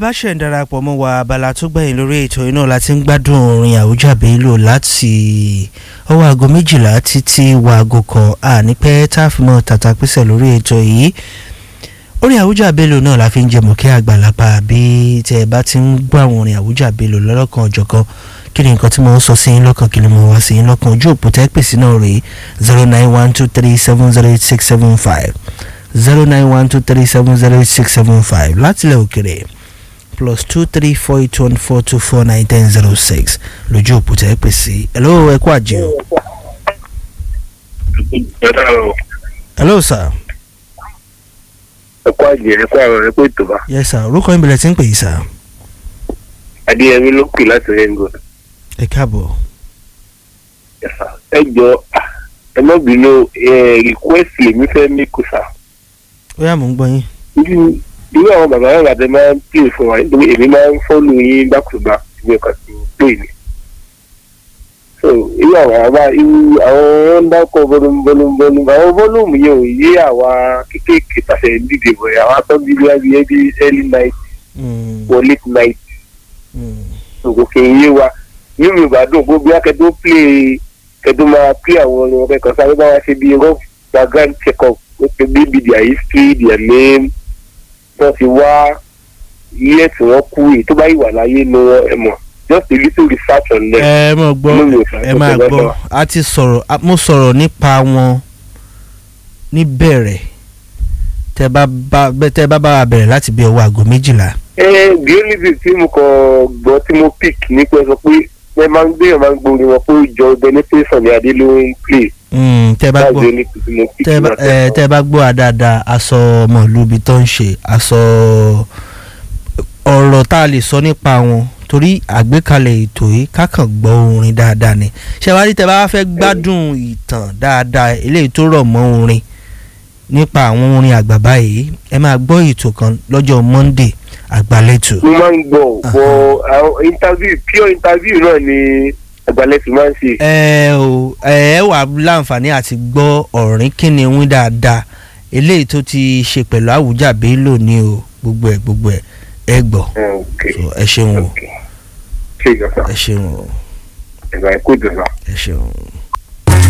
bá ṣẹ̀ ń darapọ̀ mọ́ wa abala tó gbẹ̀yìn lórí ètò iná láti ń gbádùn orin Àwùjá Bello láti ọwọ́ aago méjìlá títí wọ aago kan àní pẹ́ tá a fi mọ́ tàtà písẹ̀ lórí ètò yìí orin Àwùjá Bello náà la fi ń jẹmọ̀ kí àgbàlagbà bí tẹ́ ẹ bá ti ń gbọ́ àwọn orin Àwùjá Bello lọ́lọ́kan ọ̀jọ̀kan kí ni nǹkan tí mo ń sọ sí yín lọ́kàn kí ni mo wá sí yín lọ́kàn ojú òpó tẹ́ pèsè náà rèé zero nine one two three seven zero eight six seven five zero nine one two three seven zero eight six seven five látilẹ̀ òkèrè plus two three four eight one four two four nine ten zero six lójú òpó tẹ́ pèsè hello ẹ kú àjẹ́ o. hello sir. ẹ kú àjẹ́ ẹ kú àrùn ẹ kú ètò bá. yes sir orúkọ yín bẹ̀rẹ̀ tí ń pè yìí sir. adéyẹmí ló pè láti rengo. ẹ káàbọ̀. ẹ jọ ẹ má bínú request lèmi fẹ́ mí kò sá. ó yá mò ń gbọ́ yín. irú àwọn bàbá náà láti máa ń pè fún wa nítorí èmi máa ń fọ́lù yín bákùbá ìwé kan tí mo pè ní. so irú àwọn àbá irú àwọn ń dákọ̀ bọ́lúmbọ́lúmbọ́lú àwọn bọ́lúmù yẹn ò yé àwa kéékèèké tàṣẹ dídè bọ̀ àwọn atọ́jú bí wáyé ẹbí early night or late night ògùn kì í yé wa nínú ìbàdàn gbogbo akẹ́tọ́ play kẹ́tọ́ máa play àwọn orin ọ̀kẹ́ kan sáré bá wa ṣe bí rough background check up ó ti bí bí their history their name wọ́n ti wá iye tí wọ́n kú èyí tó bá yìí wà láyé ni wọ́n ẹ mọ̀ just a little research on them. ẹ mọ̀ gbọ́ ẹ máa gbọ́ a ti sọ̀rọ̀ mo sọ̀rọ̀ nípa wọn níbẹ̀rẹ̀ tẹ bá bá tẹ bá bá wa bẹ̀rẹ̀ láti bí ọwọ́ aago méjìlá. ẹ the only thing tí mo kàn gbọ́ tí mo pick ní pé sọ pé ẹ máa ń gbé ẹ máa ń gbóni wọn pé ìjọ benefaction ni adé ló ń play. tẹ bá gbọ́ tẹ bá gbọ́ àdáadáa aṣọ ọmọlúbi tó ń ṣe aṣọ ọ̀rọ̀ tá a lè sọ nípa wọn torí àgbékalẹ̀ ètò yìí kákan gbọ́ orin dáadáa ni ṣẹ̀wárí tẹ bá fẹ́ gbádùn ìtàn dáadáa eléyìí tó rọ̀ mọ́ orin nípa àwọn orin àgbà báyìí ẹ máa gbọ́ ètò kan lọ́jọ́ Monday àgbàlẹ́tò. mo máa ń gbọ́ bọ àwọn interview pure interview náà ni àgbàlẹ́tò máa ń ṣe. ẹ ò ẹ wà láǹfààní àti gbọ́ ọ̀rìn kíni wín dáadáa eléyìí tó ti ṣe pẹ̀lú Àwùjá Bello ní o gbogbo ẹ̀ gbogbo ẹ̀ ẹ gbọ́ ẹ ṣeun o ẹ ṣeun o ẹ ṣeun o. ẹ ṣeun.